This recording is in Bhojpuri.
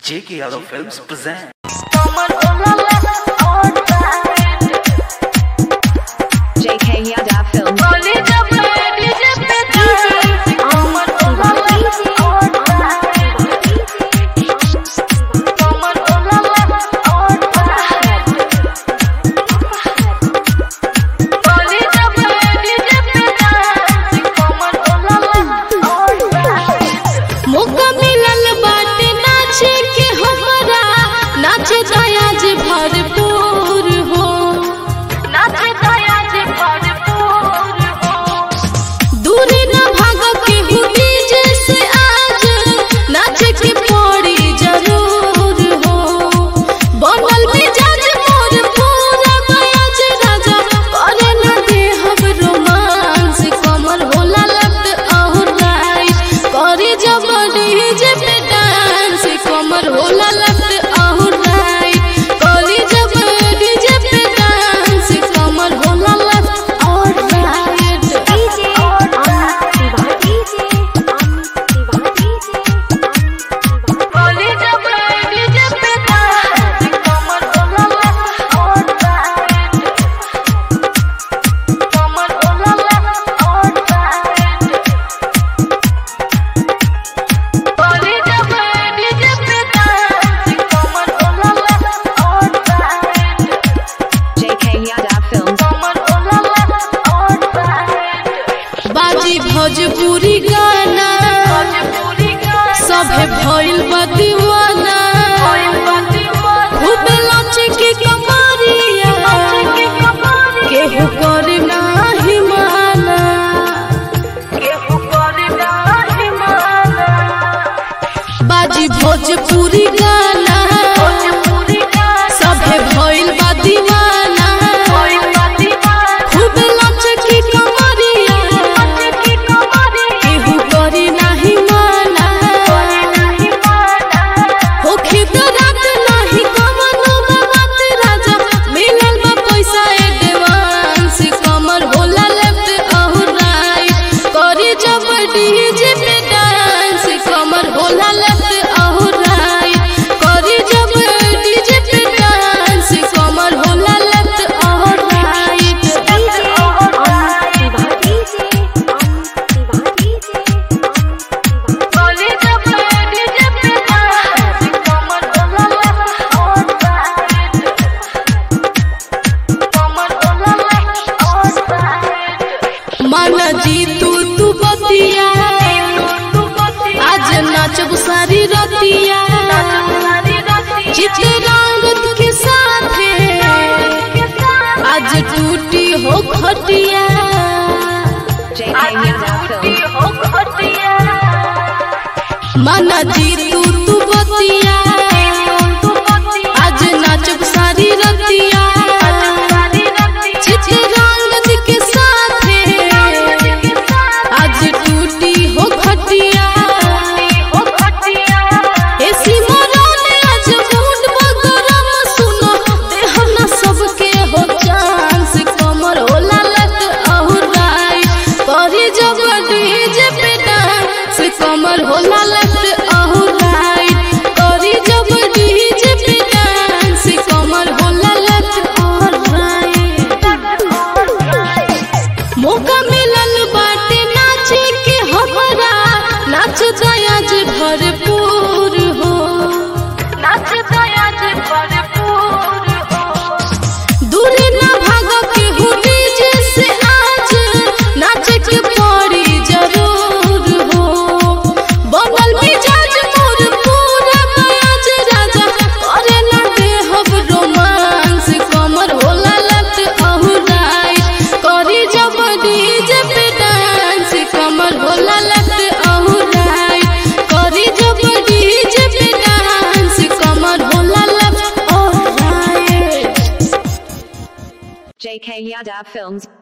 J.K. Yadav Films present. JK Yadav Film. मौका मिलल बाटे नाचे के हमरा नाचे दया जे भरपूर हो नाचे दया जे भरपूर हो दूरी न भाग के हुई जैसे आज नाचे के पड़ी जरूर हो बनल मिजाज मोर पूरा बयाज राजा करे न दे हम रोमांस कमर होला लत और राइट करे जब डीजे पे डांस कमर होला लत और राइट करे जब डीजे पे डांस कमर होला लत और राइट करे जब डीजे पे डांस कमर होला लत और राइट कमर होला लत और राइट करे जब डीजे पे डांस कमर होला लत और राइट JK Yadav Film. बाजी भोजपुरी गाना सभे भइल बा दीवाना खूब नाचे के कमरिया केहू करे नाही माना बाजी भोजपुरी गाना सभे भइल बा दीवाना खूब नाचे के कमरिया केहू करे नाही माना होखे तो रात नाही कवनो बात राजा मिलल बा पैसा एडवांस कमर होला लेफ्ट और राइट करे जब डीजे पे डांस कमर होला लेफ्ट और राइट करे जब डीजे पे डांस कमर होला लेफ्ट और राइट करे जब डीजे पे डांस कमर होला लेफ्ट और राइट कमर होला लेफ्ट और राइट माना जी तू तू बतिया आज नाचब सारी रतिया चिते रंगत के साथ आज टूटी हो खटिया JK Yadav Film. माना जी तू तू बतिया आज नाचब सारी रतिया चिते रंगत के साथ आज टूटी हो खटिया एसी मरने आज मूड बगरम सुनो देहना सबके हो चांस कमर होला लत और राइट करे जब डीजे पे डांस कमर होला लत और राइट करे जब डीजे पे डांस कमर होला लत और राइट मौका मिलल बाटे नाचे के हमरा नाच दया जे भरपूर हो नाच दया जे भरपूर हो दूरी न भाग के हुई जैसे आज नाच के पड़ी जरूर हो बनल मिजाज मोर पूरा बयाज राजा करे न दे हम रोमांस कमर होला लत अहु राइट करी जब डीजे पे डांस कमर होला लत अहु राइट करी जब डीजे पे डांस कमर होला लत अहु राइट JK Yadav Films.